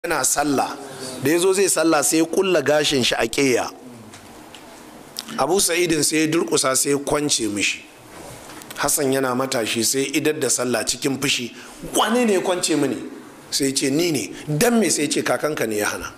yana sallah da ya zo zai sallah sai ya kulla gashin shi a ƙeya abu sa'idin sai ya durkusa sai ya kwance mishi hassan yana matashi sai idar da sallah cikin fushi wane ne ya kwance mini sai ce ni ne dan me sai ce kakanka ne ya hana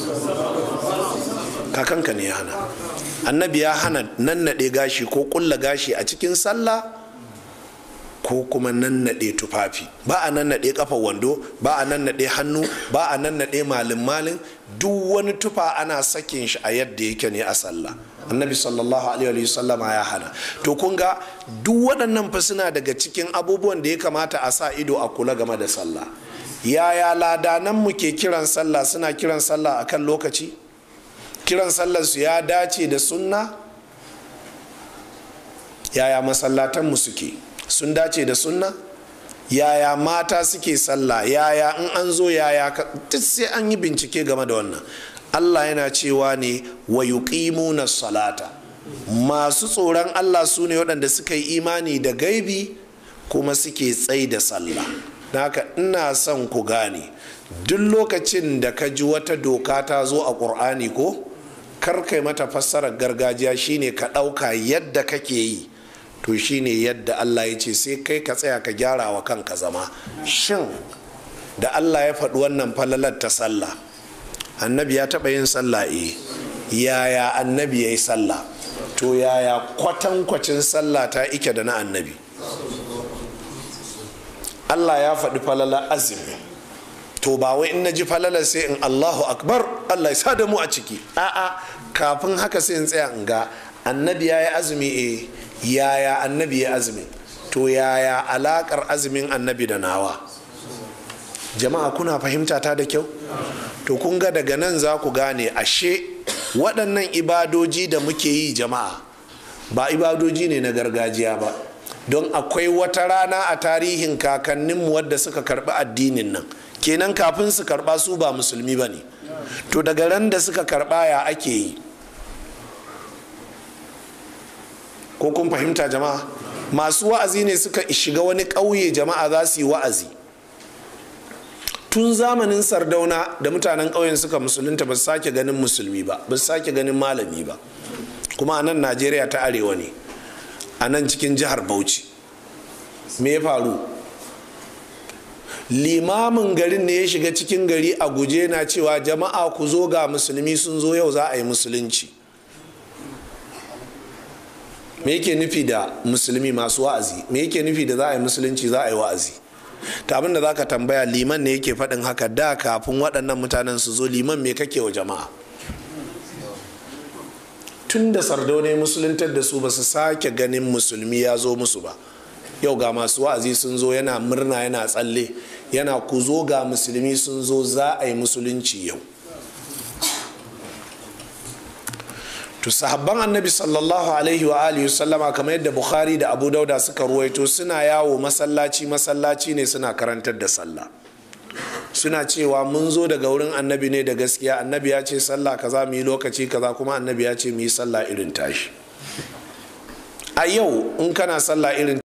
kakanka ne ya hana annabi ya hana nannaɗe gashi ko kulla gashi a cikin sallah ko kuma nannaɗe tufafi ba a nannaɗe kafar wando ba a nannaɗe hannu ba a nannaɗe malin malin duk wani tufa ana sakin shi a yadda yake ne a sallah annabi sallallahu alaihi wa sallama ya hana to kun ga duk waɗannan fa suna daga cikin abubuwan da ya kamata a sa ido a kula game da sallah yaya ladanan mu ke kiran sallah suna kiran sallah akan lokaci kiran sallar su ya dace da sunna yaya masallatan mu suke sun dace da sunna yaya mata suke sallah yaya in an zo yaya duk sai an yi bincike game da wannan allah yana cewa ne wa yuqimuna salata masu tsoron allah su ne waɗanda suka yi imani da gaibi kuma suke tsai da sallah haka ina son ku gane duk lokacin da ka ji wata doka ta zo a ƙur'ani ko kar kai mata fassarar gargajiya shine ka ɗauka yadda kake yi to shine yadda Allah ya ce sai kai ka tsaya ka gyara wa kanka zama shin da Allah ya faɗi wannan falalar ta sallah annabi ya taɓa yin sallah e yaya annabi ya yi sallah to yaya kwatankwacin sallah ta ike da na annabi Allah ya faɗi falalar azumi to ba wai in na ji falalar sai in Allahu akbar Allah ya sa da mu a ciki a'a kafin haka sai in tsaya in ga annabi ya yi azumi e yaya annabi ya azumi to yaya alakar azumin annabi da nawa jama'a kuna fahimta ta da kyau to kun ga daga nan za ku gane ashe waɗannan ibadoji da muke yi jama'a ba ibadoji ne na gargajiya ba don akwai wata rana a tarihin kakanninmu wadda suka karɓi addinin nan kenan kafin su karɓa su ba musulmi ba ne to daga ran da suka karɓa ya ake yi ko kun fahimta jama'a masu wa'azi ne suka shiga wani ƙauye jama'a za su yi wa'azi tun zamanin sardauna da mutanen ƙauyen suka musulunta ba su sake ganin musulmi ba ba su sake ganin malami ba kuma a nan najeriya ta arewa ne a nan cikin jihar bauchi me ya faru limamin garin ne ya shiga cikin gari a guje na cewa jama'a ku zo ga musulmi sun zo yau za a yi musulunci me yake nufi da musulmi masu wa'azi me yake nufi da za a yi musulunci za a yi wa'azi ta abin da za ka tambaya liman ne yake faɗin haka da kafin waɗannan mutanen su zo liman me kake wa jama'a tun da sardaune musuluntar da su ba su sake ganin musulmi ya zo musu ba yau ga masu wa'azi sun zo yana murna yana tsalle yana ku zo ga musulmi sun zo za a yi musulunci yau to sahabban annabi sallallahu alaihi wa alihi sallama kamar yadda bukhari da abu dauda suka ruwaito suna yawo masallaci masallaci ne suna karantar da sallah suna cewa mun zo daga wurin annabi ne da gaskiya annabi ya ce sallah kaza mu yi lokaci kaza kuma annabi ya ce mu yi sallah irin tashi a yau in kana sallah irin